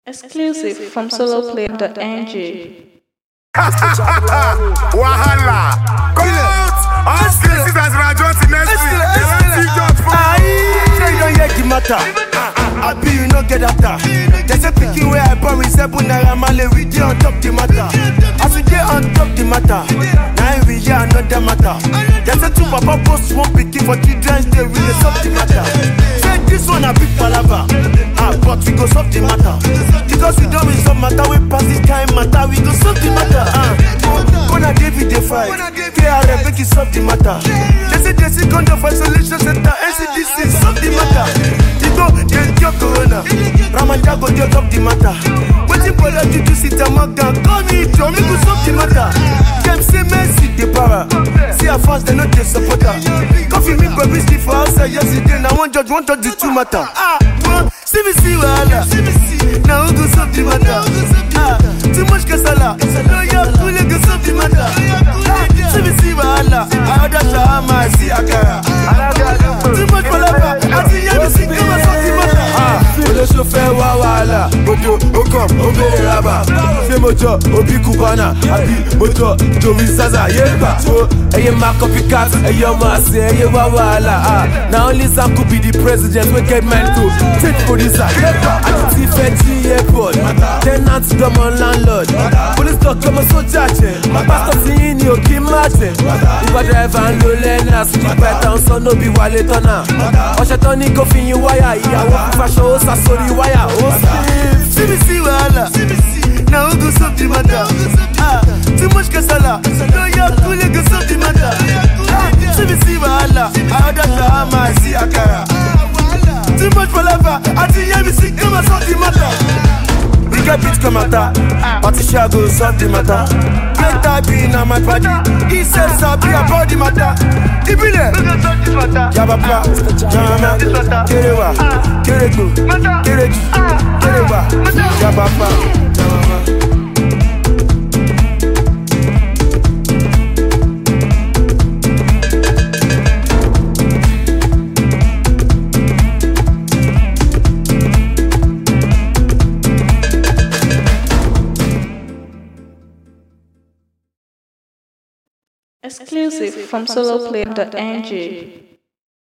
Exclusive from soloplay.ng. Wahala. Come out. All cases as Rajon Sinestri. They want see judge for Say you don't hear the matter. I be you no get after. They say pikin where I born with seven naira male we dey on top the matter. As we dey on top the matter, now we hear another matter. They say two papa post one pikin for children's day we dey solve the matter. Say this one a big palava, ah but we go solve the matter. Because we don resolve matter we pass this kind matter we go solve the matter. Ah, Gonna David dey fight, KRM make it solve the matter. They say they see condom for isolation center, NCDC solve the matter. You go dey cure corona, Ramadan go dey top the matter. Wetin bolo juju sit and mock down, call me Joe, make we solve the matter. Dem say Mercy dey para, see her fans dem no dey support her. Coffee me go busy for outside yesterday, na one judge one judge the two matter. Ah, one, see me see wahala, na who go solve the matter? Ah, too much kasala, no your kule go solve the matter. Ah, see me see wahala, I order shawarma, I see akara. Too much palava, I see yẹn mi sí kí wọ́n solve the matter. Ah, olóṣù fẹ́ wá wàhálà, odò ó kàn ó bèrè rábà. Ṣé mo jọ òbí Cubana àbí mo jọ Joey Zaza yé gbà? Wo ẹyẹ máa copycat, ẹyẹ ọmọ àṣẹ, ẹyẹ wá wàhálà. Ah, na only Sam could be the president wey get mind to take producer yé gbà. Àti ti fẹ́ jí airport, tenant dọ́mọ landlord. Police talk ọmọ sójà jẹ, pásítọ̀ tí yín ni òkè má jẹ. Uber driver ń lo lẹ́nà, street python sọ no be wálé tọ́nà. Ọ̀ṣẹ̀ tán ní kó fi yin wáyà, ìyàwó fífaṣọ ó sá sórí wáyà, ó sì. Síbi sí wàhálà, na who go solve the matter? Ah, too much kasala, no yọ kúlẹ̀ go solve the matter. Ah, Síbi sí wàhálà, àádọ́ ṣàhámà sí àkàrà. Too much palava, àti yẹ́mi sí kí wọ́n solve the matter. We get beat come matter, Patricia go solve the matter. Later be na my party, he said sabi about the matter. Ibile, Yabapa, Jama, Kerewa, Kerego, Kereji, Kerewa, Yabapa, Jama. Exclusive from soloplay.ng.